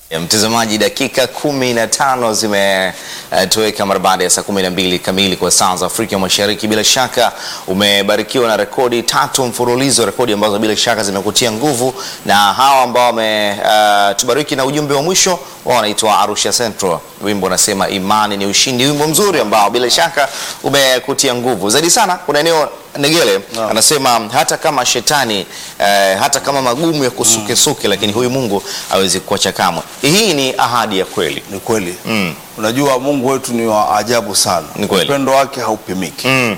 Ya mtazamaji, dakika kumi na tano zimetoweka mara baada ya saa kumi na mbili kamili kwa saa za Afrika Mashariki. Bila shaka umebarikiwa na rekodi tatu mfululizo, rekodi ambazo bila shaka zimekutia nguvu, na hawa ambao wametubariki na ujumbe wa mwisho wao wanaitwa Arusha Central, wimbo unasema imani ni ushindi, wimbo mzuri ambao bila shaka umekutia nguvu zaidi sana. Kuna eneo Negele anasema hata kama shetani eh, hata kama magumu ya kusukesuke, lakini huyu Mungu hawezi kuacha kamwe. Hii ni ahadi ya kweli. Ni kweli. Mm. Unajua Mungu wetu ni wa ajabu sana. Ni kweli. Upendo wake haupimiki. Mm,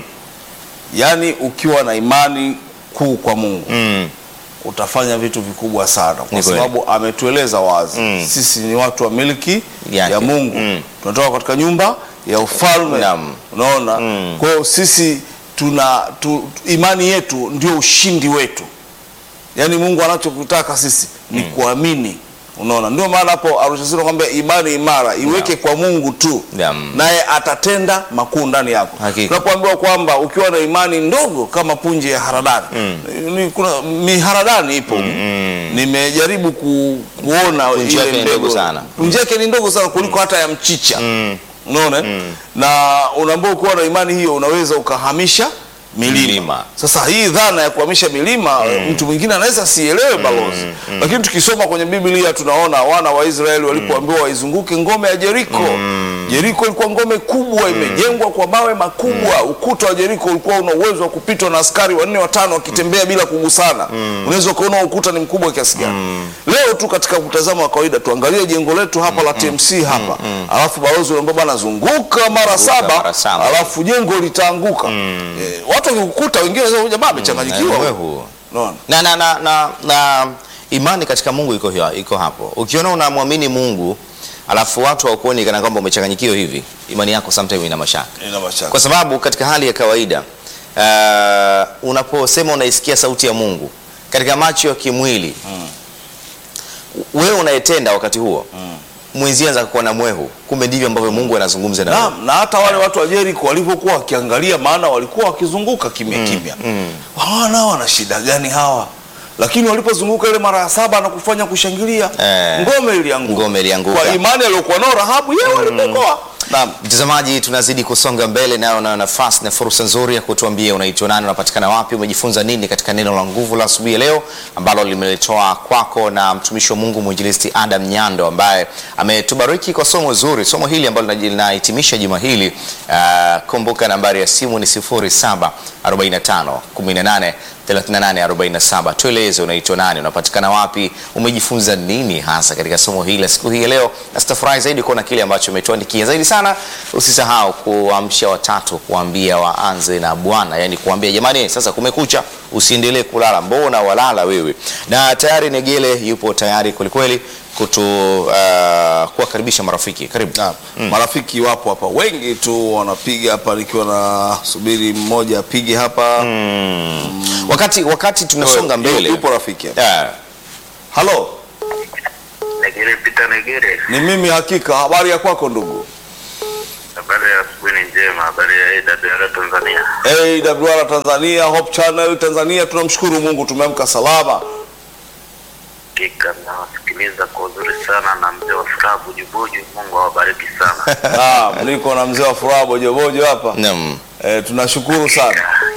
Yaani ukiwa na imani kuu kwa Mungu mm, utafanya vitu vikubwa sana kwa Ni kweli. sababu ametueleza wazi Mm. sisi ni watu wa miliki Yake. ya Mungu Mm. tunatoka katika nyumba ya ufalme Naam. unaona Mm. kwa hiyo sisi tuna tu, imani yetu ndio ushindi wetu yaani Mungu anachotaka sisi ni kuamini unaona ndio maana hapo Arusha Sura kwamba imani imara iweke kwa Mungu tu Naam. naye atatenda makuu ndani yako Hakika. tunapoambiwa kwamba ukiwa na imani ndogo kama punje ya haradani ni, kuna miharadani ipo nimejaribu ku, kuona Punje yake ile ni ndogo mbegu. sana. punje yake ni ndogo sana kuliko hata ya mchicha unaona eh? na unaambia ukiwa na imani hiyo unaweza ukahamisha milima. Milima. Sasa hii dhana ya kuhamisha milima mtu mwingine anaweza sielewe balozi, lakini tukisoma kwenye Biblia tunaona wana wa Israeli walipoambiwa waizunguke ngome ya Jeriko. Jeriko ilikuwa ngome kubwa, imejengwa kwa mawe makubwa. Ukuta wa Jeriko ulikuwa una uwezo wa kupitwa na askari wanne watano wakitembea bila kugusana. Unaweza ukaona ukuta ni mkubwa kiasi gani. Leo tu katika mtazamo wa kawaida tuangalie jengo letu hapa la TMC hapa, alafu balozi unaambia bana zunguka mara saba, mara saba. alafu jengo litaanguka. Eh, watu wakikukuta wengine wanasema jamaa amechanganyikiwa. wewe huo. Unaona? na, na, na, na, na imani katika Mungu iko, hiyo- iko hapo. Ukiona unamwamini Mungu alafu watu hawakuoni kana kwamba umechanganyikiwa hivi, imani yako sometimes ina mashaka, Ina mashaka. kwa sababu katika hali ya kawaida uh, unaposema unaisikia sauti ya Mungu katika macho ya kimwili wewe unayetenda wakati huo mwenzie anza kuwa na mwehu, kumbe ndivyo ambavyo Mungu anazungumza na wewe. Naam, na hata wale watu wa Jeriko walivyokuwa wakiangalia, maana walikuwa wakizunguka kimya kimya, hawana wana shida gani hawa? Lakini walipozunguka ile mara ya saba na kufanya kushangilia, Eh, ngome ilianguka. ngome ilianguka. Kwa imani aliyokuwa nao Rahabu, yeye walipokoa. Naam. Mtazamaji, tunazidi kusonga mbele, nayo nayo nafasi na fursa nzuri ya kutuambia unaitwa nani, unapatikana wapi, umejifunza nini katika neno la nguvu la asubuhi ya leo ambalo limeletoa kwako na mtumishi wa Mungu mwinjilisti Adam Nyando ambaye ametubariki kwa somo zuri, somo hili ambalo lina- linahitimisha juma hili. Uh, kumbuka nambari ya simu ni 0745 18 38 47. Tueleze unaitwa nani, unapatikana wapi, umejifunza nini hasa katika somo hili la siku hii ya leo, na sitafurahi zaidi kuona kile ambacho umetuandikia. Zaidi sana, usisahau kuamsha watatu, kuambia waanze na Bwana, yani kuambia jamani, sasa kumekucha, usiendelee kulala, mbona walala wewe? Na tayari Negele yupo tayari kwelikweli kutu uh, kuwakaribisha marafiki. Karibu. Naam. Marafiki wapo hapa wengi tu wanapiga hapa, nikiwa na subiri mmoja apige hapa. Wakati wakati tunasonga mbele, Yupo rafiki hapa. Yeah. Halo, Negere Peter Negere, ni mimi hakika. Habari ya kwako ndugu? habari ya asubuhi ni njema. Habari ya AWR Tanzania. AWR Tanzania, Hope Channel Tanzania, tunamshukuru Mungu tumeamka salama. Hakika nawasikiliza kwa uzuri sana na mzee wa furaha Bujubuju. Mungu awabariki sana. Naam, niko na mzee wa furaha bojobojo hapa. Naam. E, tunashukuru sana.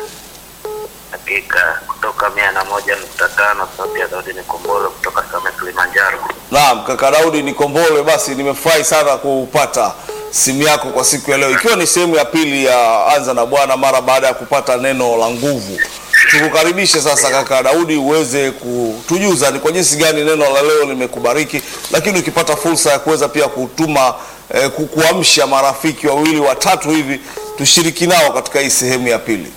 Hakika kutoka mia na moja nukta tano sauti ya Daudi Nikombolo kutoka Same Kilimanjaro. Naam, kaka Daudi Nikombolwe, basi nimefurahi sana kupata simu yako kwa siku ya leo, ikiwa ni sehemu ya pili ya Anza na Bwana mara baada ya kupata neno la nguvu. Tukukaribishe sasa kaka Daudi uweze kutujuza ni kwa jinsi gani neno la leo limekubariki, lakini ukipata fursa ya kuweza pia kutuma eh, ku- kuamsha marafiki wawili watatu hivi tushiriki nao katika hii sehemu ya pili.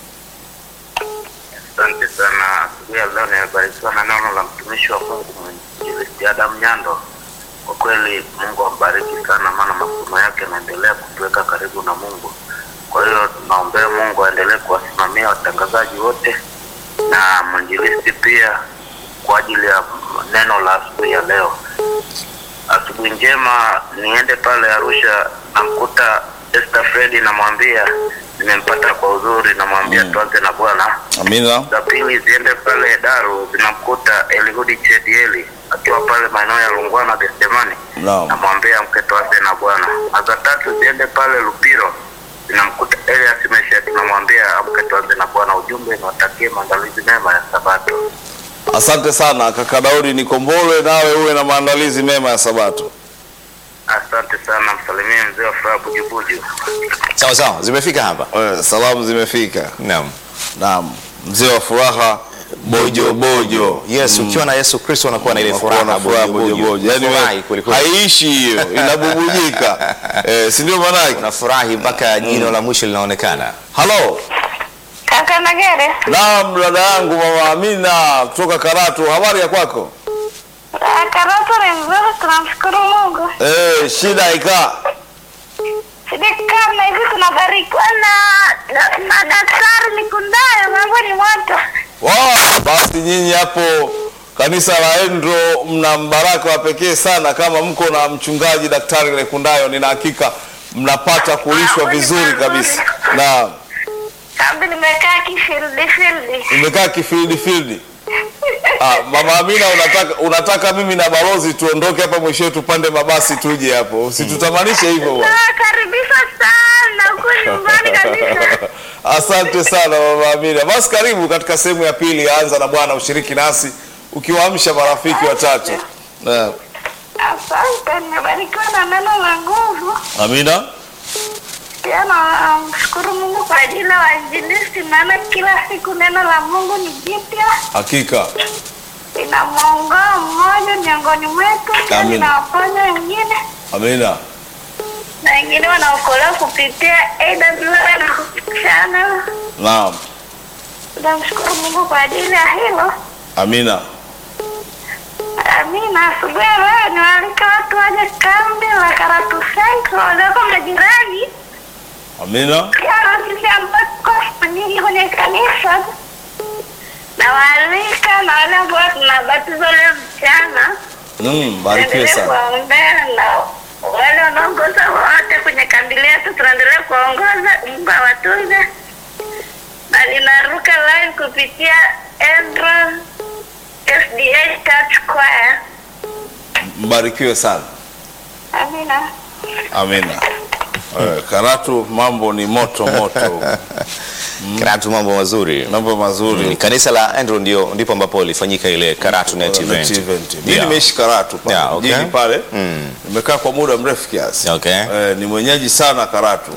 Asante sana. Asubuhi ya leo nimebarikiwa na neno la mtumishi wa Mungu mwinjilisti Adam Nyando. Kwa kweli Mungu ambariki sana, maana masomo yake yanaendelea kutuweka karibu na Mungu. Kwa hiyo tunaombea Mungu aendelee kuwasimamia watangazaji wote na mwinjilisti pia kwa ajili ya neno la asubuhi ya leo. Asubuhi njema, niende pale Arusha, namkuta Esther Fredi, namwambia nimempata kwa uzuri, namwambia tuanze na Bwana Amina. za pili ziende pale Daru zinamkuta Elihudi Chedieli akiwa pale maeneo ya Lungwana Getsemani, Naam. namwambia mke tuanze na Bwana. Na za tatu ziende pale Lupiro, zinamkuta Elias Mesha, tunamwambia amke tuanze na Bwana. Ujumbe niwatakie maandalizi mema ya Sabato. Asante sana kaka Daudi Nikombolwe, nawe uwe na maandalizi mema ya Sabato. Asante sana, msalimie mzee wa furaha Bujubuju. Sawa sawa, zimefika hapa. Eh, Salamu zimefika. Naam. Naam, mzee wa furaha bojo bojo. Yes, ukiwa na Yesu Kristo unakuwa na ile Unakuwa na furaha furaha bojo bojo bojo. Yaani Furahi we- kweli kweli. haiishi hiyo, inabubujika. Eh, si ndio maana yake? Unafurahi mpaka jino la mwisho linaonekana. Halo. Kaka Nagere, Naam, dada yangu mama Amina kutoka Karatu, habari ya kwako? ah, Karatu ni mzuri, tunamshukuru Mungu. Eh, shida ikaa. Sidi kama hivi tunabarikiwa na, na, na daktari Mikundayo, mambo ni moto. Wow, basi nyinyi hapo kanisa la Endro mna mbaraka wa pekee sana kama mko na mchungaji daktari Lekundayo, nina hakika mnapata kulishwa vizuri kabisa. Na Kambi nimekaa kifildi fildi. umekaa kifildi fildi. Ah, mama Amina unataka, unataka mimi na balozi tuondoke hapa mwishowe tupande mabasi tuje hapo. Usitutamanishe hivyo bwana. Nawakaribisha sana huku nyumbani kabisa. Asante sana mama Amina. Basi karibu katika sehemu ya pili ya Anza na Bwana, ushiriki nasi ukiwaamsha marafiki watatu. Naam. Asante, nimebarikiwa na neno la nguvu. Amina. Pia namshukuru Mungu kwa ajili ya wainjilisti, maana kila siku neno la Mungu ni jipya. Hakika. ina mwongoo mmoja miongoni mwetu, pia Amina. linawaponya wengine Amina. na wengine wanaokolewa kupitia AWR na Hope Channel. Naam. Tunamshukuru Mungu kwa ajili ya hilo. Amina. Amina. Asubuhi ya leo niwaalika watu waje kambi la Karatu Central walioko majirani, Amina. pia na sisi ambao tuko nyingi kwenye kanisa nawaalika na wale ambao tunabatizwa leo mchana Mm, barikiwe Tuendelee sana. kuwaombea na wale wanaongoza wote kwenye kambi letu, tunaendelea kuwaongoza. Mungu awatunze, na linaruka live kupitia Endro SDA Church Choir. Mbarikiwe sana. Amina. Amina. Eh, Karatu mambo ni moto moto. Karatu mambo mazuri. Mambo mazuri. Mm, Kanisa la Andrew ndio ndipo ambapo ilifanyika ile Karatu Net Net event. event. Mimi Yeah. nimeishi Karatu pale Yeah, okay. mjini pale. Mm. Nimekaa kwa muda mrefu kiasi. Okay. Eh, ni mwenyeji sana Karatu.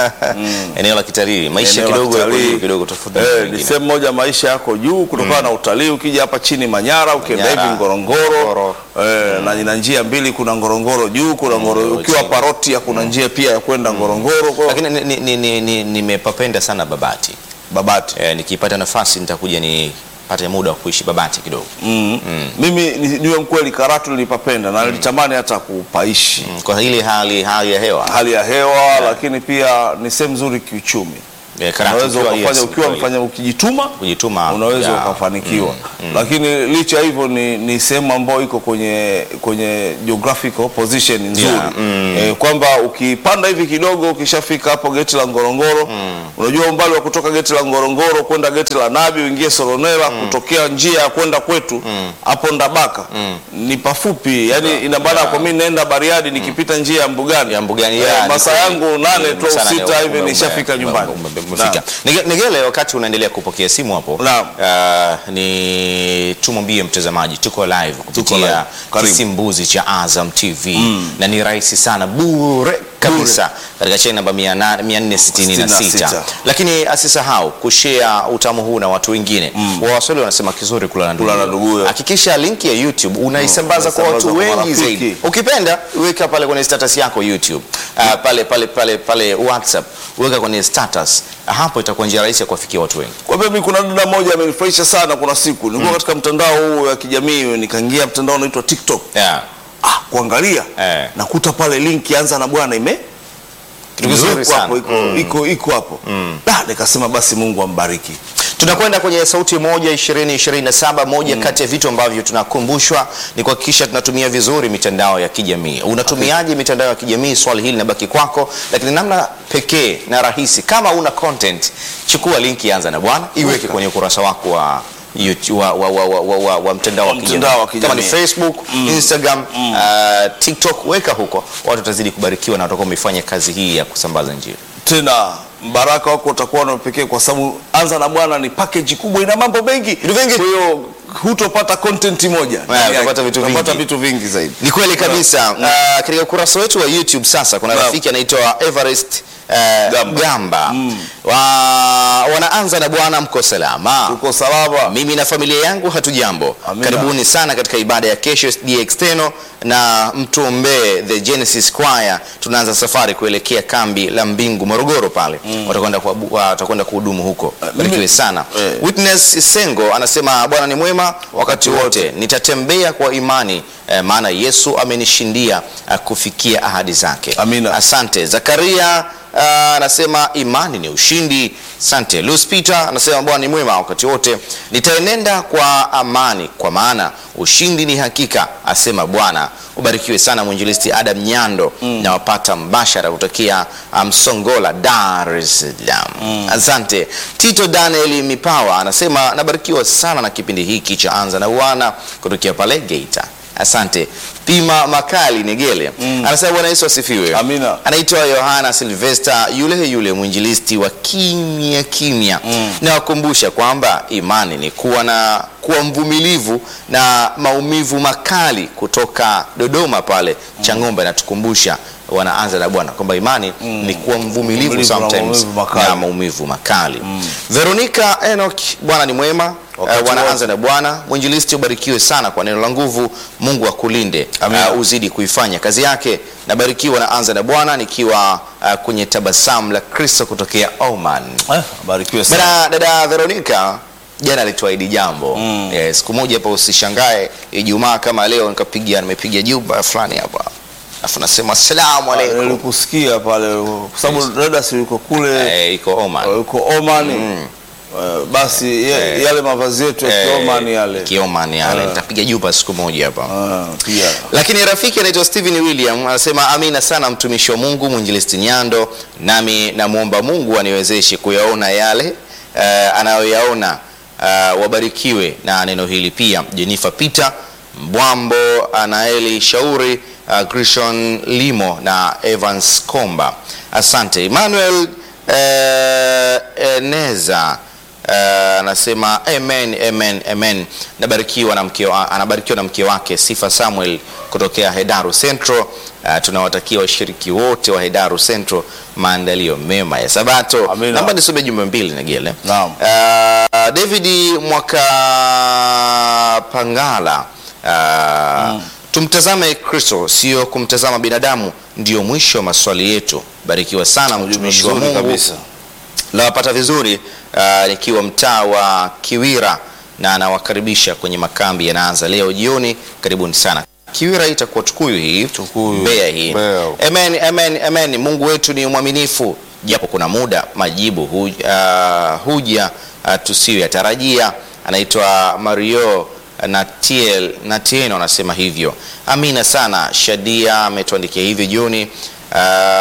Eneo la kitalii, maisha Eneo la kidogo yako kitalii. juu kidogo tofauti na Eh, ni wengine. sehemu moja maisha yako juu kutokana na utalii. Ukija hapa chini Manyara, ukienda Manyara, hivi Ngorongoro, Ngorongoro. eh, na ina njia mbili, kuna Ngorongoro juu, kuna Ngoro, Ngorongoro ukiwa chini. Parotia kuna njia pia ya kwenda Ngorongoro. Kwa hiyo Lakini ni- ni- ni- ni- nimepapenda sana Babati. Babati. Eh, nikipata nafasi nitakuja nipate muda wa kuishi Babati kidogo. Mm. Mimi ni- niwe mkweli, Karatu nilipapenda na nilitamani hata kupaishi Mm, Kwa ile hali hali ya hewa. hali ya hewa, lakini pia ni sehemu nzuri kiuchumi. Eh, Karatu Unaweza ukiwa- ukafanya yes, ukiwa kweli. mfanya ukijituma kujituma unaweza yeah. ukafanikiwa lakini licha ya hivyo ni, ni sehemu ambayo iko kwenye kwenye geographical position nzuri Yeah, mm. eh, kwamba ukipanda hivi kidogo ukishafika hapo geti la Ngorongoro unajua umbali wa kutoka geti la Ngorongoro kwenda geti la Nabi uingie Soronela kutokea njia ya kwenda kwetu hapo Ndabaka ni pafupi yani ina maana kwa mimi naenda Bariadi nikipita njia ya Mbugani ya mbugani eh, ya masaa yangu nane tu au Sana sita ni- hivi ume- nishafika ume- nyumbani ume- ume- Naam. umefika. Nige- Nigele, wakati unaendelea kupokea simu hapo Naam. uh, ni tumwambie mtazamaji tuko live live. kupitia Karibu. kisimbuzi cha Azam TV na ni rahisi sana bure kabisa katika channel namba 466 66. lakini asisahau kushare utamu huu na watu wengine mm. Waswahili wanasema kizuri kula na Kula na nduguyo. nduguyo. Hakikisha linki ya YouTube unaisambaza kwa unaisambaza watu kwa wengi marafiki. zaidi ukipenda weka pale kwenye status yako YouTube uh, pale pale pale pale WhatsApp weka kwenye status hapo itakuwa njia rahisi ya kuwafikia watu wengi Kwa hivyo mimi kuna dada moja amenifurahisha sana. Kuna siku nilikuwa katika mtandao huu wa kijamii, nikaingia mtandao unaitwa TikTok. yeah. Ah, kuangalia Eh. nakuta pale link anza na bwana ime Kitu kizuri imewekwa sana. hapo, iko iko iko hapo. Da, nikasema basi Mungu ambariki. tunakwenda kwenye sauti moja ishirini ishirini na saba moja kati ya vitu ambavyo tunakumbushwa ni kuhakikisha tunatumia vizuri mitandao ya kijamii unatumiaje mitandao ya kijamii swali hili linabaki kwako lakini namna pekee na rahisi kama una content chukua linki anza na bwana iweke Weka. kwenye ukurasa wako wa YouTube, wa, wa, wa, wa, wa, wa, wa mtandao wa Wa mtandao wa kijamii kama ni kijamii. Facebook, Instagram, uh, TikTok, weka huko, watu watazidi kubarikiwa na watakuwa wamefanya kazi hii ya kusambaza Injili. tena mbaraka wako utakuwa na pekee kwa sababu anza na bwana ni package kubwa ina mambo mengi Vitu vingi. kwa hiyo hutopata content moja ndani yake. utapata vitu Utapata vingi. vitu vingi zaidi Ni kweli kabisa. Uh, katika ukurasa wetu wa YouTube sasa kuna Naam. rafiki anaitwa Everest uh, Gamba. Gamba, Wa, wanaanza na Bwana mko salama. uko salama Mimi na familia yangu hatujambo. Amina. Karibuni sana katika ibada ya kesho SDA External na mtuombee the Genesis Choir. Tunaanza safari kuelekea kambi la Mbingu Morogoro pale. Watakwenda kuabu- wa- watakwenda kuhudumu huko. Barikiwe mimi- sana. eh. Witness Sengo anasema Bwana ni mwema wakati wote. Nitatembea kwa imani eh, maana Yesu amenishindia eh, kufikia ahadi zake. Amina. Asante. Zakaria ah, anasema imani ni ushindi. Asante. Luis Peter anasema Bwana ni mwema wakati wote. Nitaenenda kwa amani kwa maana ushindi ni hakika, asema Bwana. Ubarikiwe sana mwinjilisti Adam Nyando na wapata mbashara kutokea ah, Msongola, Dar es Salaam. Asante. Tito Daniel Mipawa anasema nabarikiwa sana na kipindi hiki cha Anza na Bwana kutokea pale Geita. Asante. Pima Makali Negele anasema Bwana Yesu asifiwe. Amina. Anaitwa Yohana Silvester, yule yule mwinjilisti wa kimya kimya. Nawakumbusha kwamba imani ni kuwa na kuwa mvumilivu na maumivu makali kutoka Dodoma pale Chang'ombe. Anatukumbusha wanaanza na Bwana kwamba imani ni kuwa mvumilivu Mvumilivu na sometimes maumivu makali. na maumivu makali. Veronica Enoch, Bwana ni mwema. Wakati Uh, wanaanza wote. na Bwana. Mwinjilisti, ubarikiwe sana kwa neno la nguvu. Mungu akulinde, Amina. uh, uzidi kuifanya kazi yake. Nabarikiwa na anza na Bwana nikiwa uh, kwenye tabasamu la Kristo kutokea Oman. eh, barikiwe sana Bana, dada Veronica jana alituahidi jambo Eh, siku moja hapa, usishangae Ijumaa kama leo nikapiga nimepiga juba fulani hapa alafu nasema asalamu alaikum. nilikusikia pale kwa sababu dada si yuko kule Eh, iko Oman. yuko Oman Eh, basi ye- yale mavazi yetu ya Eh, Oman yale Kioman yale Eh. nitapiga juba siku moja hapa Ah, pia lakini rafiki anaitwa Steven William anasema amina sana mtumishi wa Mungu mwinjilisti Nyando, nami namwomba Mungu aniwezeshe kuyaona yale uh, anayoyaona. Uh, wabarikiwe na neno hili pia. Jennifer Peter Mbwambo, Anaeli Shauri, uh, Grishon Limo na Evans Komba, asante. Emmanuel uh, Eneza Uh, anasema amen, amen, amen. Nabarikiwa na mke wa, anabarikiwa na mke wake Sifa Samuel kutokea Hedaru Central. Uh, tunawatakia washiriki wote wa Hedaru Central maandalio mema ya Sabato. Amina. Naomba nisome jumbe mbili Negele. Naam. Uh, David Mwaka Pangala uh, tumtazame Kristo, sio kumtazama binadamu, ndio mwisho wa maswali yetu. Barikiwa sana mtumishi wa Vizuri Mungu kabisa nawapata vizuri uh, nikiwa mtaa wa Kiwira na anawakaribisha kwenye makambi yanaanza leo jioni. Karibuni sana. Kiwira hii itakuwa Tukuyu hii Tukuyu. Mbeya hii. Mbeya. Amen, amen, amen. Mungu wetu ni mwaminifu, japo kuna muda majibu huja, uh, huja uh, tusiyoyatarajia. Anaitwa Mario Natiel, Natieno anasema hivyo. Amina sana. Shadia ametuandikia hivyo jioni. Uh,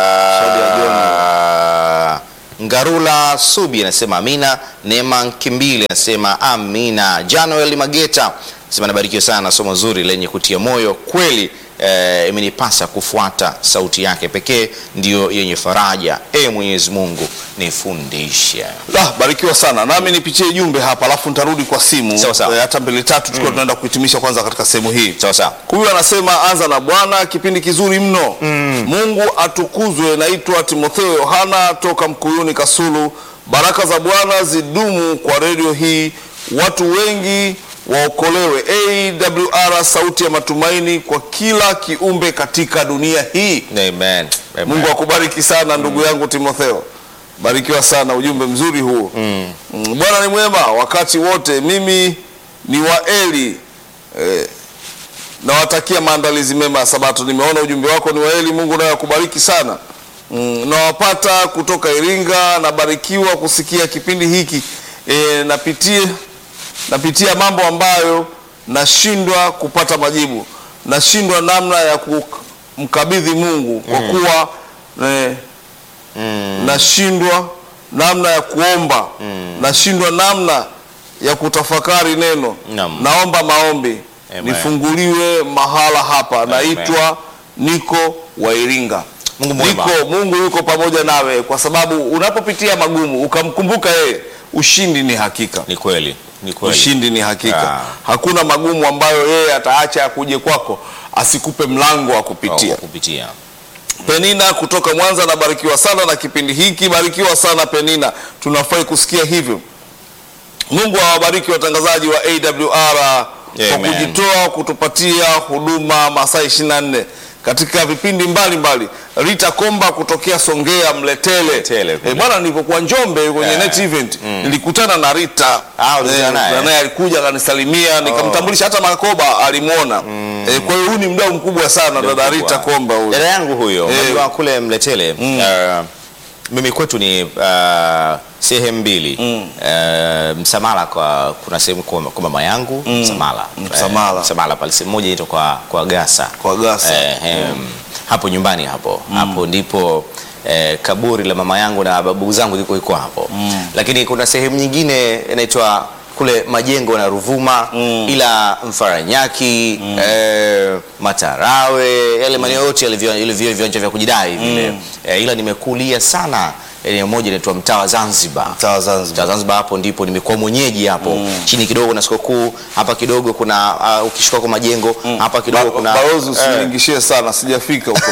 Shadia Ngarula Subi anasema amina. Neema Kimbili anasema amina. Januel Mageta anasema nabarikiwa sana na somo zuri lenye kutia moyo kweli. Eh, imenipasa kufuata sauti yake pekee ndiyo yenye faraja. E Mwenyezi Mungu nifundishe. La, barikiwa sana nami nipitie jumbe hapa alafu nitarudi kwa simu Sawa, sawa. Eh, hata mbili tatu tukiwa tunaenda kuhitimisha kwanza katika sehemu hii Sawa sawa. huyu anasema anza na bwana kipindi kizuri mno mungu atukuzwe naitwa timotheo yohana toka mkuyuni kasulu baraka za bwana zidumu kwa redio hii watu wengi waokolewe awr sauti ya matumaini kwa kila kiumbe katika dunia hii Amen. Amen. mungu akubariki sana ndugu yangu timotheo barikiwa sana ujumbe mzuri huo mm. bwana ni mwema wakati wote mimi ni wa eli eh, nawatakia maandalizi mema ya sabato nimeona ujumbe wako ni wa eli mungu naye akubariki sana mm, nawapata kutoka iringa nabarikiwa kusikia kipindi hiki e, napitie napitia mambo ambayo nashindwa kupata majibu nashindwa namna ya kumkabidhi mungu kwa kuwa eh, nashindwa namna ya kuomba nashindwa namna ya kutafakari neno Naam. naomba maombi Amen. nifunguliwe mahala hapa naitwa niko wa Iringa Mungu mwema. niko Mungu yuko pamoja nawe kwa sababu unapopitia magumu ukamkumbuka yeye ushindi ni hakika Ni kweli, ni kweli. ushindi ni hakika Ah. hakuna magumu ambayo yeye ataacha akuje kwako asikupe mlango wa kupitia Wa kupitia. Penina kutoka Mwanza, nabarikiwa sana na kipindi hiki. Barikiwa sana Penina, tunafurahi kusikia hivyo. Mungu awabariki watangazaji wa AWR kwa Amen. kujitoa kutupatia huduma masaa 24 katika vipindi mbalimbali. Rita Komba kutokea Songea Mletele. Mletele kule. Eh, bwana, nilipokuwa Njombe kwenye Yeah. net event nilikutana na Rita Ah, ulikutana Eh, naye? na naye alikuja akanisalimia, nikamtambulisha hata Makoba alimwona. Eh, kwa hiyo huyu ni mdau mkubwa sana dada Mkubwa. Rita Komba huyu. Dada yangu huyo, Eh. unajua kule Mletele uh, mimi kwetu ni uh, sehemu mbili uh, Msamala kwa kuna sehemu kwa, kwa mama yangu Msamala Msamala. Eh, Msamala pale sehemu moja inaitwa kwa, kwa Gasa Kwa Gasa. eh, em, hapo nyumbani hapo hapo ndipo eh, kaburi la mama yangu na babu zangu liko iko hapo lakini kuna sehemu nyingine inaitwa kule majengo na Ruvuma ila Mfaranyaki eh, Matarawe yale maeneo yote yale vya- yale vya- viwanja vya kujidai vile eh, ila nimekulia sana eneo moja inaitwa mtaa wa Zanzibar Mtaa wa Zanzibar. Mtaa wa Zanzibar hapo ndipo nimekuwa mwenyeji hapo chini kidogo na sikukuu hapa kidogo kuna uh, ukishuka kwa majengo hapa kidogo Ba- kuna Balozi eh, usiningishie sana, sijafika huko.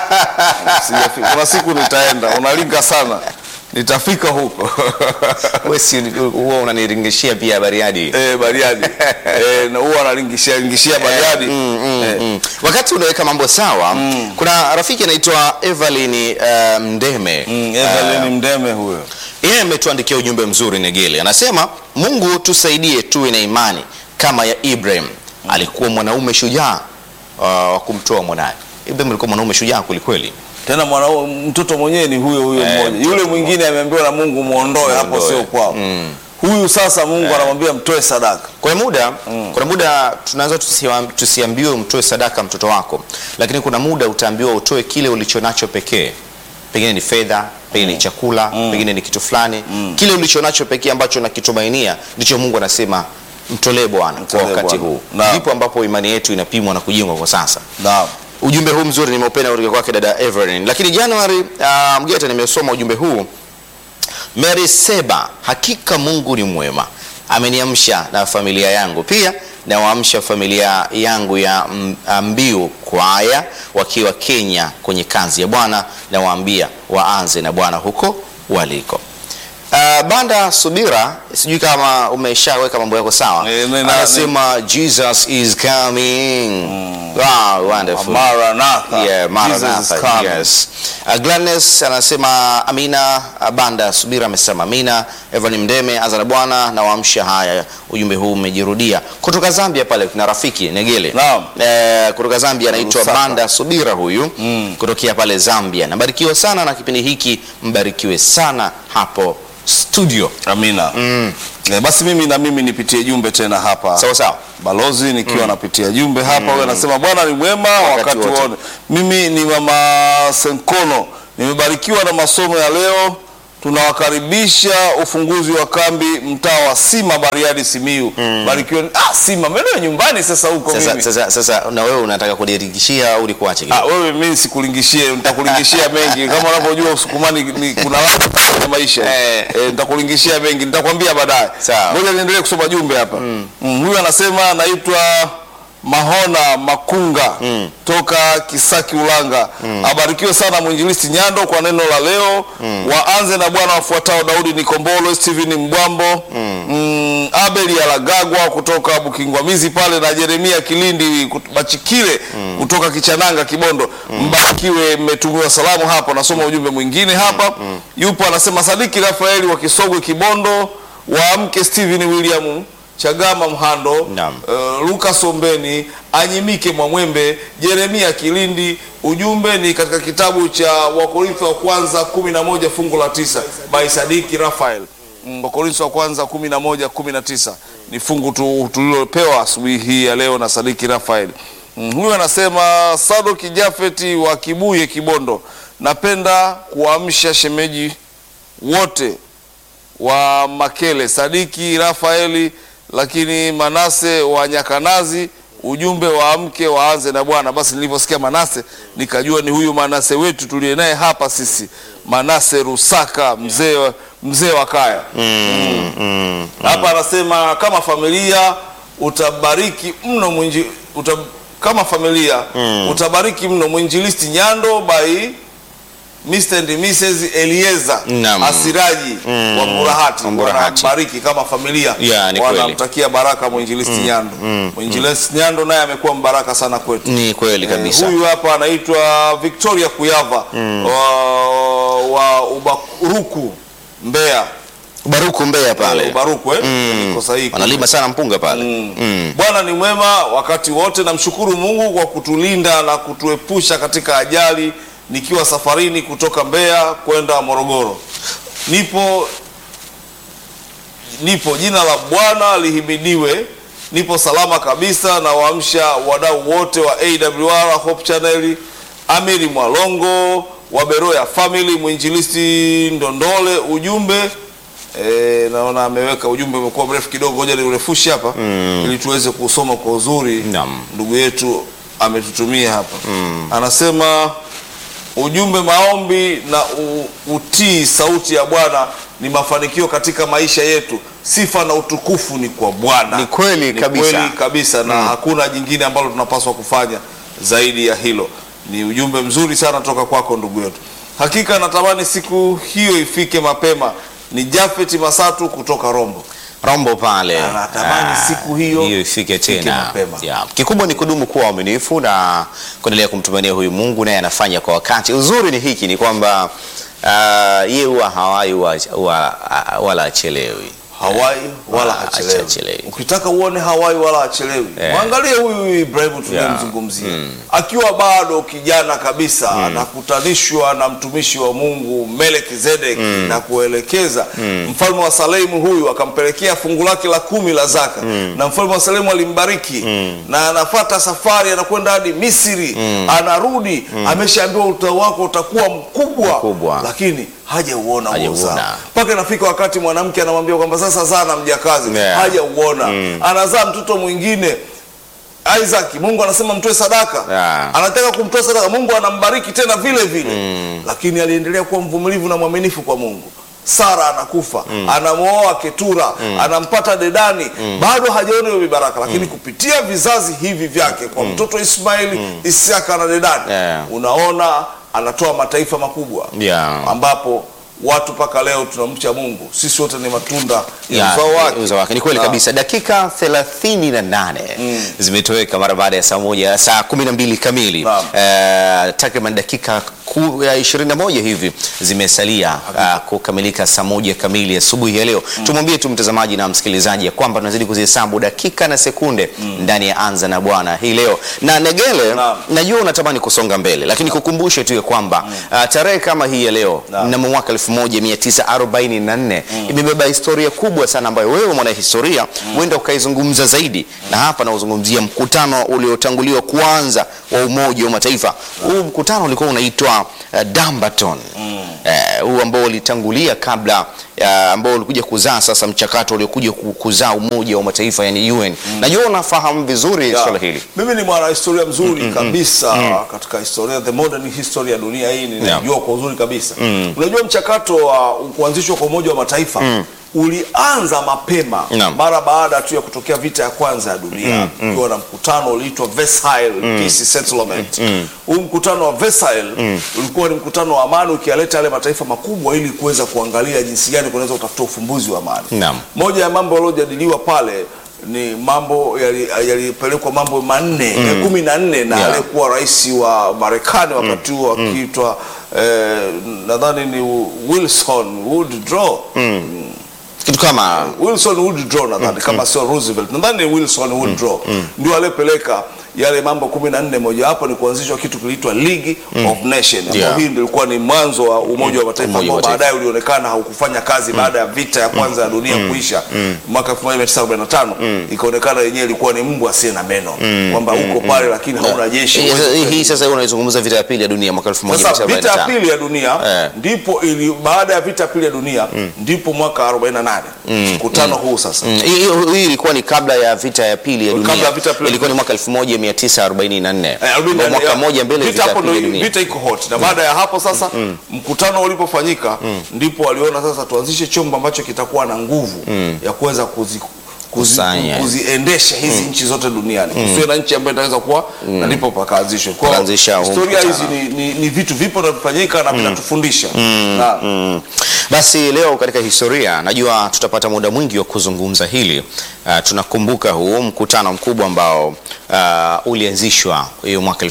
Sijafika. Kuna siku nitaenda, unalinga sana, nitafika huko wewe si huwa unaniringishia pia Bariadi eh, Bariadi eh, na huwa analingishia lingishia Bariadi eh, Mm. Wakati unaweka mambo sawa, kuna rafiki anaitwa Evelyn uh, Mdeme mm, Evelyn Mdeme huyo yeye ametuandikia ujumbe mzuri Negele, anasema Mungu tusaidie tuwe na imani kama ya Ibrahim. Alikuwa mwanaume shujaa uh, wa kumtoa mwanaye. Ibrahim alikuwa mwanaume shujaa kwelikweli. tena mwana mtoto mwenyewe ni huyo huyo Eh, mmoja. Yule mwingine ameambiwa na Mungu muondoe hapo, Muondoe. sio kwao. Huyu sasa Mungu anamwambia mtoe sadaka. Kuna muda kuna muda tunaweza tusiwa- tusiambiwe mtoe sadaka mtoto wako, lakini kuna muda utaambiwa utoe kile ulichonacho pekee. Pengine ni fedha, pengine ni chakula, pengine ni kitu fulani. Kile ulichonacho pekee ambacho nakitumainia ndicho Mungu anasema mtolee Bwana kwa Mtolee wakati Bwana. huu. Naam. Ndipo ambapo imani yetu inapimwa na kujengwa kwa sasa. Naam. Ujumbe huu mzuri nimeupenda kutoka kwake dada Evelyn. Lakini January uh, Mgeta nimesoma ujumbe huu Mary Seba, hakika Mungu ni mwema, ameniamsha na familia yangu pia nawaamsha familia yangu ya mm, Mbiu Kwaya wakiwa Kenya kwenye kazi ya Bwana, nawaambia waanze na Bwana huko waliko. Uh, Banda Subira, sijui kama umeshaweka mambo yako sawa. Eh, ne- na- Anasema Jesus is coming. Wow, wonderful. Maranatha. Yeah, Jesus is Maranatha, coming. yes. Uh, Gladness anasema amina. Uh, Banda Subira amesema amina. Evan Mdeme azana bwana na waamsha. Haya, ujumbe huu umejirudia kutoka Zambia pale. Kuna rafiki Negele Naam. eh, kutoka Zambia anaitwa Lusaka. Banda Subira huyu kutokea pale Zambia. Nabarikiwa sana na kipindi hiki, mbarikiwe sana hapo studio. Amina. Eh, basi mimi na mimi nipitie jumbe tena hapa. Sawa sawa. Balozi nikiwa napitia jumbe hapa, huyo anasema Bwana ni mwema wakati, wote. wote. Mimi ni mama Senkono, nimebarikiwa na masomo ya leo. Tunawakaribisha ufunguzi wa kambi mtaa wa Sima, Bariadi, Simiu. Barikiwa. Ah, Sima maeneo ya nyumbani sasa huko Sasa, mimi. sasa, sasa na wewe unataka kudirikishia au nikuache Ah, kidogo? wewe mimi sikulingishie, nitakulingishia mengi kama unavyojua Usukumani ni kuna watu kwenye maisha Eh. eh, nitakulingishia mengi, nitakwambia baadaye. Sawa. Ngoja niendelee kusoma jumbe hapa. Mm, huyu anasema naitwa Mahona Makunga toka Kisaki Ulanga. Abarikiwe sana mwinjilisti Nyando kwa neno la leo. Waanze na Bwana wafuatao Daudi Nikombolo, Steven Mbwambo, mm, Abel Yalagagwa kutoka Bukingwamizi pale na Jeremia Kilindi kut- Bachikile kutoka Kichananga Kibondo. Mbarikiwe, mmetumiwa salamu hapo. Nasoma ujumbe mwingine hapa. Yupo anasema Sadiki Rafaeli wa Kisogwe Kibondo, waamke Steven William Chagama Mhando, Naam. uh, Lucas Ombeni, Anyimike Mwamwembe, Jeremia Kilindi. Ujumbe ni katika kitabu cha Wakorintho wa kwanza 11 fungu la tisa by Sadiki Rafael. Mm, Wakorintho wa kwanza 11 19 ni fungu tu- tulilopewa asubuhi hii ya leo na Sadiki Rafael. Mm, huyu anasema Sadoki Jafeti wa Kibuye Kibondo, napenda kuamsha shemeji wote wa Makele, Sadiki Rafaeli, lakini Manase wa Nyakanazi, ujumbe wa mke waanze na Bwana. Basi nilivyosikia Manase nikajua ni huyu Manase wetu tuliye naye hapa sisi, Manase Rusaka, mzee wa- mzee wa kaya hapa anasema kama familia utabariki mno mwinji, uta, kama familia utabariki mno mwinjilisti Nyando by Mr. and Mrs. Elieza Naam. Asiraji wa Mburahati Wa Mburahati. wanabariki kama familia Ya, ni kweli. wanamtakia baraka mwinjilisti Nyando mwinjilisti Nyando naye amekuwa mbaraka sana kwetu Ni kweli kabisa. Eh, huyu hapa anaitwa Victoria Kuyava wa, wa Ubaruku Mbeya Baruku Mbeya pale. Ubaruku eh? Niko sahihi. Wanalima sana mpunga pale. Mm. Mm. Bwana ni mwema wakati wote. Namshukuru Mungu kwa kutulinda na kutuepusha katika ajali nikiwa safarini kutoka Mbeya kwenda Morogoro. Nipo nipo, jina la Bwana lihimidiwe. Nipo salama kabisa na waamsha wadau wote wa AWR Hope Channel, Amiri Mwalongo wa Beroya Family, mwinjilisti Ndondole. Ujumbe E, naona ameweka ujumbe umekuwa mrefu kidogo, ngoja niurefushe hapa ili tuweze kusoma kwa uzuri. Naam. Ndugu yetu ametutumia hapa anasema ujumbe, maombi na u, utii sauti ya Bwana ni mafanikio katika maisha yetu. Sifa na utukufu ni kwa Bwana. Ni kweli Ni kabisa. kweli kabisa na hakuna jingine ambalo tunapaswa kufanya zaidi ya hilo. Ni ujumbe mzuri sana toka kwako ndugu yetu. Hakika natamani siku hiyo ifike mapema. Ni Jafeti Masatu kutoka Rombo. Rombo pale. Anatamani Ah, siku hiyo hiyo ifike tena. mapema. Ya. Kikubwa ni kudumu kuwa waaminifu na kuendelea kumtumainia huyu Mungu, naye anafanya kwa wakati. Uzuri ni hiki ni kwamba ah, yeye huwa hawai huwa- huwa- ah, wala achelewi. Hawai wala Ah, hachelewi. hachelewi. Ukitaka uone Hawai wala hachelewi, Eh. mwangalie huyu Ibrahimu tunayemzungumzia akiwa bado kijana kabisa, anakutanishwa na mtumishi wa Mungu Melekizedeki na kuelekeza mfalme wa Salemu. Huyu akampelekea fungu lake la kumi la zaka, na mfalme wa Salemu alimbariki na anafata safari, anakwenda hadi Misri, anarudi ameshaambiwa utao wako utakuwa mkubwa, Mkubwa. lakini hajauona huo Hajauona. uzao mpaka inafika wakati mwanamke anamwambia kwamba sasa zaa na mjakazi Yeah. hajauona anazaa mtoto mwingine Isaac Mungu anasema mtoe sadaka Yeah. anataka kumtoa sadaka Mungu anambariki tena vile vile lakini aliendelea kuwa mvumilivu na mwaminifu kwa Mungu Sara anakufa anamwoa Ketura anampata Dedani bado hajaona hiyo mibaraka lakini kupitia vizazi hivi vyake kwa mtoto Ismaili Isiaka na Dedani Yeah. unaona anatoa mataifa makubwa Yeah. ambapo watu mpaka leo tunamcha Mungu. Sisi wote ni matunda ya Ya, uzao wake. uzao wake. Ni kweli Na- kabisa. Dakika 38 zimetoweka mara baada ya saa moja saa 12 kamili. Naam. Eh, takriban dakika ku- ya 21 hivi zimesalia ah, kukamilika saa moja kamili asubuhi ya leo. Tumwambie tu mtazamaji na msikilizaji ya kwamba tunazidi kuzihesabu dakika na sekunde ndani ya Anza na Bwana hii leo. Na Negele, Naam. najua unatamani kusonga mbele, lakini kukumbushe tu ya kwamba ah, tarehe kama hii ya leo Naam. mnamo mwaka 1944 imebeba historia kubwa sana ambayo wewe mwanahistoria huenda ukaizungumza zaidi, na hapa nauzungumzia mkutano uliotanguliwa kwanza wa Umoja wa Mataifa. Huu mkutano ulikuwa unaitwa uh, Dumbarton Eh, huu ambao ulitangulia kabla uh, ambao ulikuja kuzaa sasa mchakato uliokuja ku- kuzaa Umoja wa Mataifa yani UN. Najua unafahamu vizuri Ya. swala hili. Mimi ni mwanahistoria mzuri kabisa katika historia the modern history ya dunia hii ninajua kwa uzuri kabisa. Unajua mchakato wa kuanzishwa kwa Umoja wa Mataifa ulianza mapema Naam. mara baada tu ya kutokea vita ya kwanza ya dunia ukiwa na mkutano uliitwa Versailles Peace Settlement. Huu mkutano wa Versailles ulikuwa ni mkutano wa amani ukialeta yale mataifa makubwa ili kuweza kuangalia jinsi gani kunaweza kutafuta ufumbuzi wa amani. Naam. Moja ya mambo yaliyojadiliwa pale ni mambo yali- yalipelekwa mambo manne eh, kumi na nne na Yeah. aliyekuwa rais wa Marekani wakati huo akiitwa eh, nadhani ni Wilson Woodrow Kitu kama Wilson Woodrow nadhani kama sio Roosevelt nadhani ni Wilson Woodrow ndio aliyepeleka yale mambo kumi na nne mojawapo ni kuanzishwa kitu kiliitwa League of Nations ambao Yeah. hii ndio ilikuwa ni mwanzo wa Umoja wa Mataifa Umoja wa ambao Mataifa. baadaye ulionekana haukufanya kazi baada ya vita ya kwanza ya dunia kuisha mwaka 1945 ikaonekana yenyewe ilikuwa ni mbwa asiye na meno kwamba uko pale lakini hauna jeshi Hii- huwezi hii- kwenda hii sasa unaizungumza vita ya pili ya dunia mwaka sasa vita ya 1945 pili ya dunia Eh. ndipo ili baada ya vita ya pili ya dunia ndipo mwaka 48 mkutano huu sasa Mm, hii hii- hii ilikuwa ni kabla ya vita ya pili ya dunia. Kabla ya vita ya pili. ilikuwa ni mwaka 1944 Eh, arobaini na nne, mwaka ya. mmoja mbele vita vita ya hapo pili ya ndo dunia. vita iko hot na baada ya hapo sasa mkutano ulipofanyika ndipo waliona sasa tuanzishe chombo ambacho kitakuwa na nguvu ya kuweza kuzi kuzi, Kusanya. kuziendesha hizi nchi zote duniani kusiwe na nchi ambayo itaweza kuwa na ndipo pakaanzishwa Kwa hiyo Pakaanzisha huu historia hizi mkutano. ni, ni, ni vitu vipo na vifanyika na vinatufundisha Na- Mm. Basi leo katika historia najua tutapata muda mwingi wa kuzungumza hili. Uh, tunakumbuka huu mkutano mkubwa ambao uh, ulianzishwa hiyo mwaka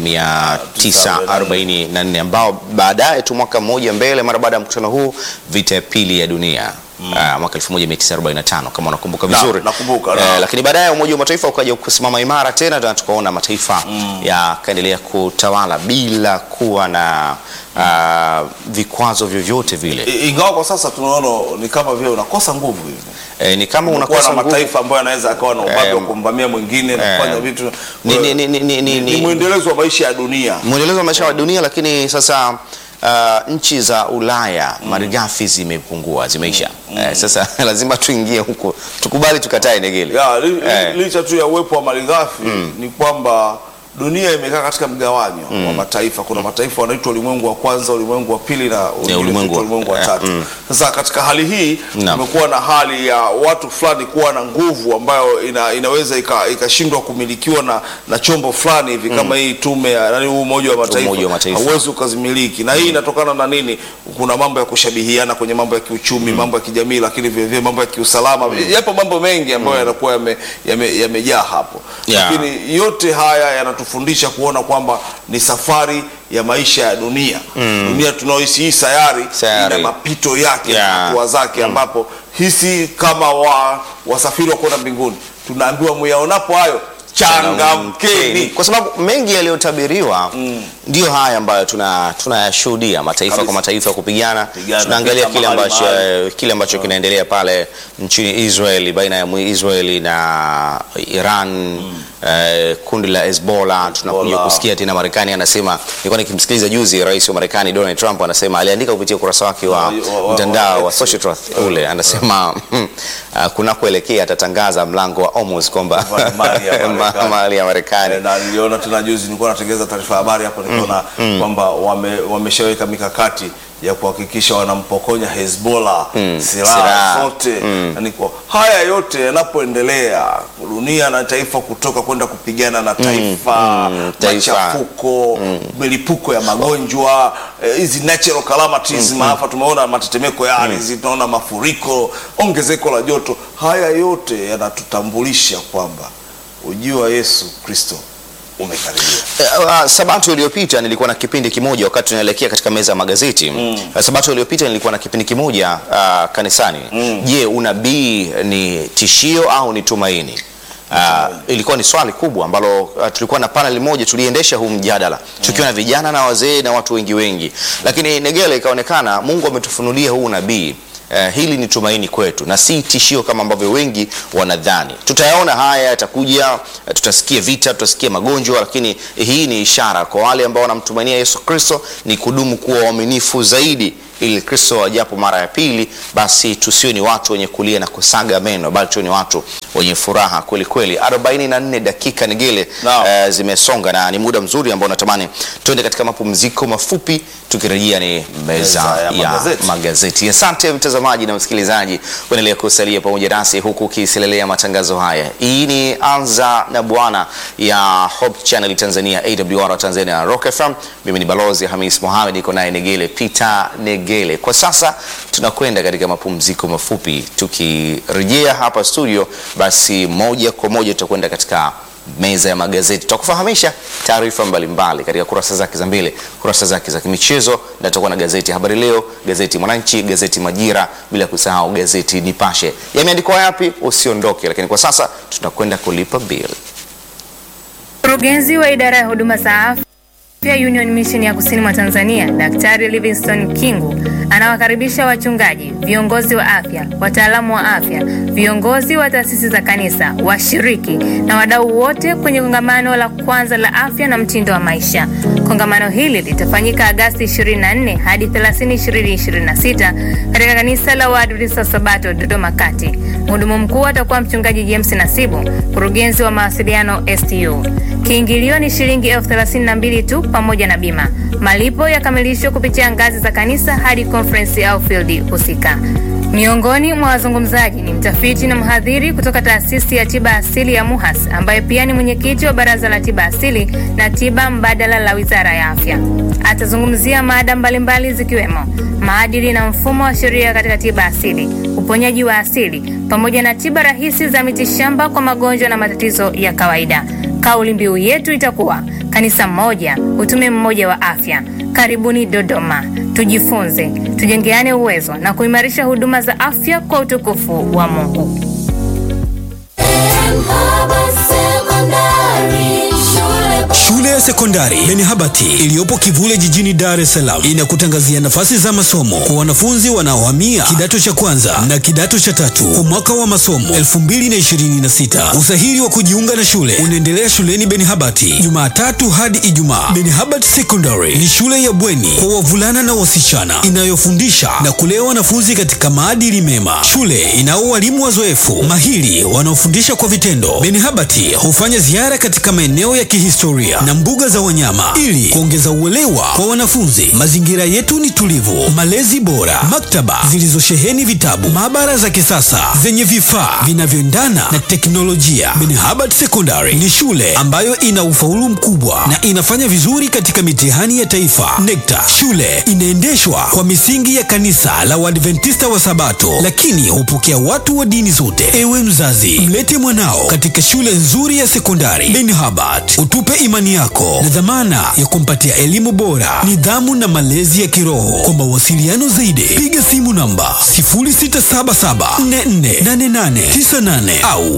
1944 ambao baadaye tu mwaka mmoja mbele mara baada ya mkutano huu vita ya pili ya dunia uh, mwaka 1945 kama unakumbuka Na- vizuri. nakumbuka, na. Eh, lakini baadaye Umoja wa Mataifa ukaja kusimama imara tena na tukaona mataifa yakaendelea kutawala bila kuwa na uh, vikwazo vyovyote vile. I- ingawa kwa sasa tunaona ni kama vile unakosa nguvu hivi Eh, ni kama kuwa unakosa na nguvu. mataifa ambayo yanaweza akawa na ubabe Eh, wa kumvamia mwingine na eh, kufanya vitu ni- ni- ni- ni- ni- ni ni- mwendelezo wa maisha ya dunia mwendelezo wa maisha wa dunia, lakini sasa uh, nchi za Ulaya malighafi zimepungua, zimeisha. Eh, sasa lazima tuingie huko, tukubali tukatae negele. ya, li, li- Eh. licha tu ya uwepo wa malighafi ni kwamba dunia imekaa katika mgawanyo wa mataifa. Kuna mataifa wanaitwa ulimwengu wa kwanza, ulimwengu wa pili na wengine ulimwengu wanaitwa wa- ulimwengu wa eh, tatu. Sasa katika hali hii Naam. kumekuwa na hali ya watu fulani kuwa na nguvu ambayo ina, inaweza ika- ikashindwa kumilikiwa na, na chombo fulani hivi kama hii tume ya nani, huu Umoja wa Mataifa, Umoja wa Mataifa. hauwezi ukazimiliki, na hii inatokana na nini? Kuna mambo ya kushabihiana kwenye mambo ya kiuchumi, mambo ya kijamii, lakini vile vile mambo ya kiusalama. Yapo mambo mengi ambayo yanakuwa yame- yame- yamejaa hapo Yeah. lakini yote haya yanatufundisha kuona kwamba ni safari ya maisha ya dunia dunia tunaoishi hii sayari, Sayari. ina mapito yake Yeah. na hatua zake ambapo hisi kama wa, wasafiri wa kwenda mbinguni tunaambiwa muyaonapo hayo changamkeni kwa sababu mengi yaliyotabiriwa ndio haya ambayo tuna tunayashuhudia mataifa Kabisa. kwa mataifa kupigana. Pigana, Tunaangalia vita kile mahali ambacho mahali. kile ambacho kinaendelea pale nchini Israeli baina ya Israeli na Iran eh, kundi la Hezbollah. Tunakuja Hezbollah. kusikia tena Marekani anasema, nilikuwa nikimsikiliza juzi rais wa Marekani Donald Trump anasema, aliandika kupitia ukurasa wake wa Wa- wa- wa- mtandao wa X. social truth ule, anasema uh, kunakoelekea atatangaza mlango wa Hormuz kwamba Mali ya Marekani. mali ya Marekani Eh, na niliona tena juzi nilikuwa natengeneza taarifa ya habari hapo nikaona kwamba wame, wameshaweka mikakati ya kuhakikisha wanampokonya Hezbollah Silaha. silaha zote Yaani kwa haya yote yanapoendelea dunia na taifa kutoka kwenda kupigana na taifa taifa. machafuko milipuko ya magonjwa eh, hizi natural calamities maafa tumeona matetemeko ya ardhi tunaona mafuriko ongezeko la joto haya yote yanatutambulisha kwamba ujio wa Yesu Kristo umekaribia Uh, uh, Sabato iliyopita nilikuwa na kipindi kimoja wakati tunaelekea katika meza ya magazeti uh, Sabato iliyopita nilikuwa na kipindi kimoja uh, kanisani. Je, unabii ni tishio au ni tumaini? Uh, ilikuwa ni swali kubwa ambalo uh, tulikuwa na panel moja tuliendesha huu mjadala tukiwa na vijana na wazee na watu wengi wengi, lakini Negele ikaonekana Mungu ametufunulia huu nabii Uh, hili ni tumaini kwetu na si tishio kama ambavyo wengi wanadhani. Tutayaona haya yatakuja, uh, tutasikia vita, tutasikia magonjwa, lakini hii ni ishara kwa wale ambao wanamtumainia Yesu Kristo ni kudumu kuwa waaminifu zaidi, ili Kristo ajapo mara ya pili, basi tusiwe ni watu wenye kulia na kusaga meno, bali tuwe ni watu wenye furaha kweli kweli. 44 dakika Negele Naam. uh, zimesonga na ni muda mzuri ambao natamani tuende katika mapumziko mafupi, tukirejea ni meza, Meza ya ya magazeti. magazeti. Asante mtazamaji na msikilizaji, kuendelea kusalia pamoja nasi huku ukiselelea matangazo haya. Hii ni Anza na Bwana ya Hope Channel Tanzania, AWR Tanzania, Rock FM. Mimi ni Balozi Hamis Mohamed, iko naye Negele Peter Negele. Kwa sasa tunakwenda katika mapumziko mafupi, tukirejea hapa studio, basi moja kwa moja tutakwenda katika meza ya magazeti tutakufahamisha taarifa mbalimbali katika kurasa zake za mbele, kurasa zake za kimichezo, na tutakuwa na gazeti Habari Leo, gazeti Mwananchi, gazeti Majira, bila kusahau gazeti Nipashe. Yameandikwa yapi? Usiondoke, lakini kwa sasa tunakwenda kulipa bili. Mkurugenzi wa idara ya huduma za afya Union Mission ya Kusini mwa Tanzania, Daktari Livingstone Kingu anawakaribisha wachungaji, viongozi wa afya, wataalamu wa afya, viongozi wa taasisi za kanisa, washiriki na wadau wote kwenye kongamano la kwanza la afya na mtindo wa maisha. Kongamano hili litafanyika Agasti 24 hadi 30, 2026 katika kanisa la Waadventista wa Sabato Dodoma Kati. Mhudumu mkuu atakuwa mchungaji James Nasibu, mkurugenzi wa mawasiliano STU. Kiingilio ni shilingi elfu thelathini na mbili tu pamoja na bima. Malipo yakamilishwa kupitia ngazi za kanisa hadi conference au field husika. Miongoni mwa wazungumzaji ni mtafiti na mhadhiri kutoka taasisi ya tiba asili ya MUHAS ambaye pia ni mwenyekiti wa baraza la tiba asili na tiba mbadala la wizara ya afya. Atazungumzia mada mbalimbali zikiwemo maadili na mfumo wa sheria katika tiba asili, uponyaji wa asili, pamoja na tiba rahisi za mitishamba kwa magonjwa na matatizo ya kawaida. Kauli mbiu yetu itakuwa kanisa moja, utume mmoja wa afya. Karibuni Dodoma, tujifunze, tujengeane uwezo na kuimarisha huduma za afya kwa utukufu wa Mungu. Shule ya sekondari Benihabati iliyopo Kivule jijini Dar es Salaam inakutangazia nafasi za masomo kwa wanafunzi wanaohamia kidato cha kwanza na kidato cha tatu kwa mwaka wa masomo 2026. Usahili wa kujiunga na shule unaendelea shuleni Benihabati Jumatatu hadi Ijumaa. Benihabati Secondary ni shule ya bweni kwa wavulana na wasichana inayofundisha na kulea wanafunzi katika maadili mema. Shule inao walimu wazoefu mahiri wanaofundisha kwa vitendo. Benihabati hufanya ziara katika maeneo ya kihistoria na mbuga za wanyama ili kuongeza uelewa kwa wanafunzi. Mazingira yetu ni tulivu, malezi bora, maktaba zilizosheheni vitabu, maabara za kisasa zenye vifaa vinavyoendana na teknolojia. Benihabati Secondary ni shule ambayo ina ufaulu mkubwa na inafanya vizuri katika mitihani ya taifa NECTA. Shule inaendeshwa kwa misingi ya kanisa la Waadventista wa Sabato, lakini hupokea watu wa dini zote. Ewe mzazi, mlete mwanao katika shule nzuri ya sekondari Benihabati, utupe imani yako na dhamana ya kumpatia elimu bora, nidhamu na malezi ya kiroho. Kwa mawasiliano zaidi, piga simu namba 0677448898 au